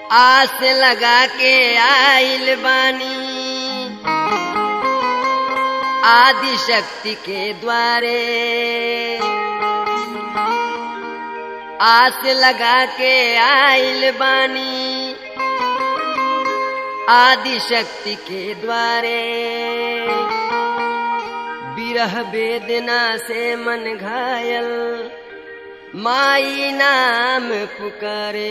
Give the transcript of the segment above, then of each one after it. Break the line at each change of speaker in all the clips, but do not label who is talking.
आस लगा के आइल बानी आदि शक्ति के द्वारे आस लगा के आइल बानी आदि शक्ति के द्वारे विरह वेदना से मन घायल माई नाम पुकारे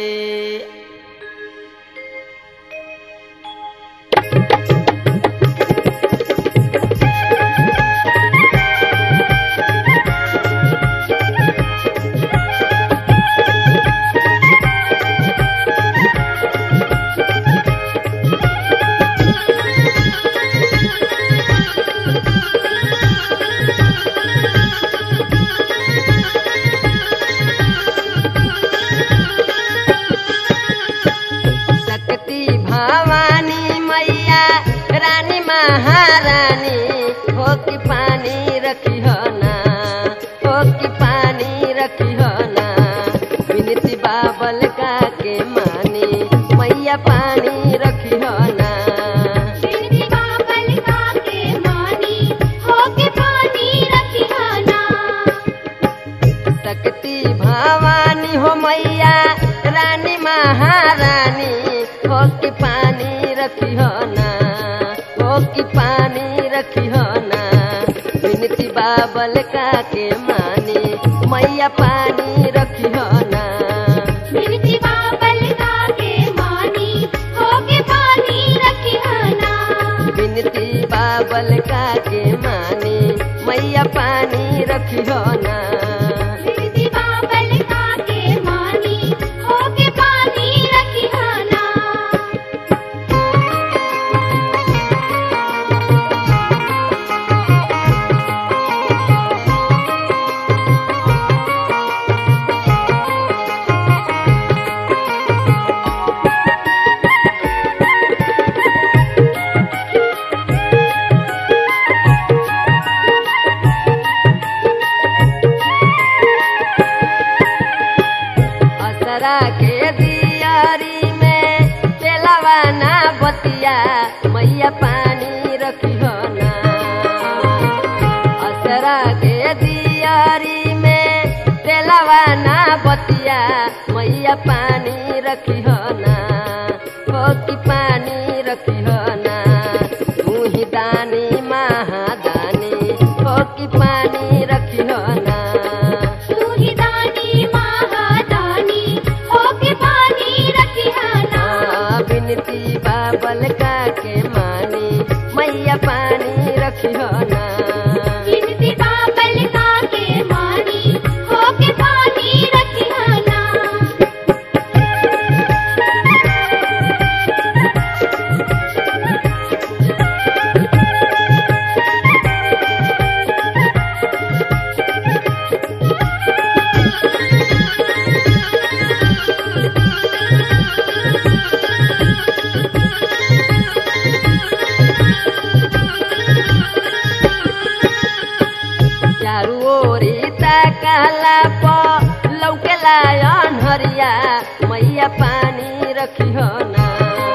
शक्ति भवानी मैया रानी महारानी हो कि पानी रखी हो ना हो कि पानी रखी हो ना विनती बाबल का के मानी मैया पानी रखी हो ना
बिनती बाबल का के मानी होके पानी रखियाना
शक्ति भवानी हो मैया रानी महारानी हो कि पानी रखी हो ना हो कि पानी रखी हो ना विनती बाबल का के मानी मैया पानी रखी हो ना
बिनती बाबल का के मानी होके पानी रखियाना
विनती बाबल का के मानी मैया पानी रखी हो ना
बिनती बाबल का के मानी होके पानी रखियाना
असरा के दियारी में तेलवाना बतिया मैया पानी रखी हो ना असरा के दियारी में तेलवाना बतिया मैया पानी रखी हो ना हो कि पानी रखी हो ना तू ही दानी महादानी हो कि पानी रखी हो ना
तू ही दानी महादानी होके पानी रखियाना
हाँ, विनती बाबल का के मानी मैया पानी रखियो ना
बिनती बाबल का के मानी होके पानी रखियाना
चारू ओरी ताकाला प लौकेला अनहरिया मैया पानी रखियो ना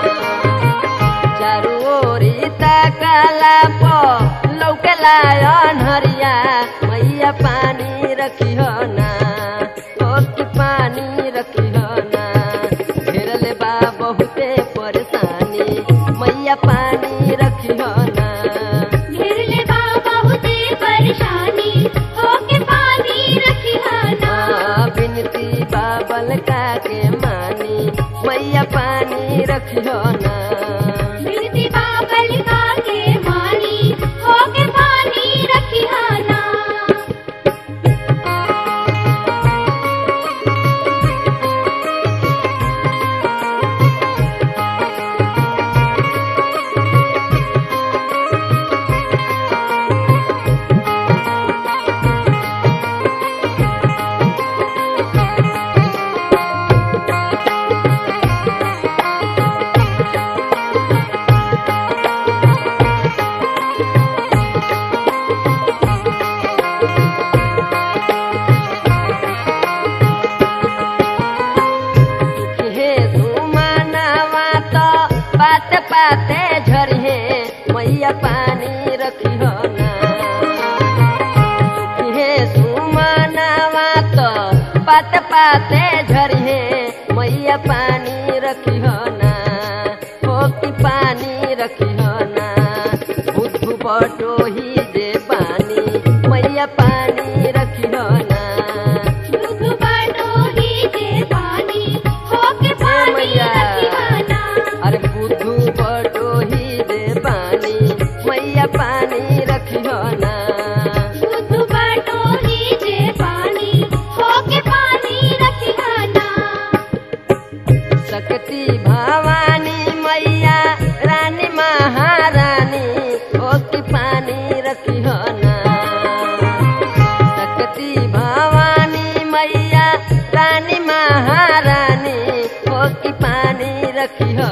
चारू ओरी ताकाला प लौकेला अनहरिया मैया पानी रखियो ना ओ कि पानी रखियो ना घेरले बा बहुते परेशानी मैया पानी रखियो ना
घेरले बा बहुते परेशानी होके पानी रखियाना
हाँ, विनती बाबल का के मानी मैया पानी रखियो ना
बिनती बाबल का के मानी होके पानी रखियाना
हाँ रखियो ना हो कि पानी रखियो ना बुद्धू बटोही जे पानी मैया पानी रखियो ना
दुख बटोही जे पानी होके पानी
मैया।
रखिहाना
अरे बुद्धू बटोही जे पानी मैया पानी रखियो ना
दुख बटोही जे पानी होके पानी रखिहाना
शक्ति भवानी मैया रानी महारानी ओ की पानी रखियो ना शक्ति भवानी मैया रानी महारानी ओ की पानी रखियो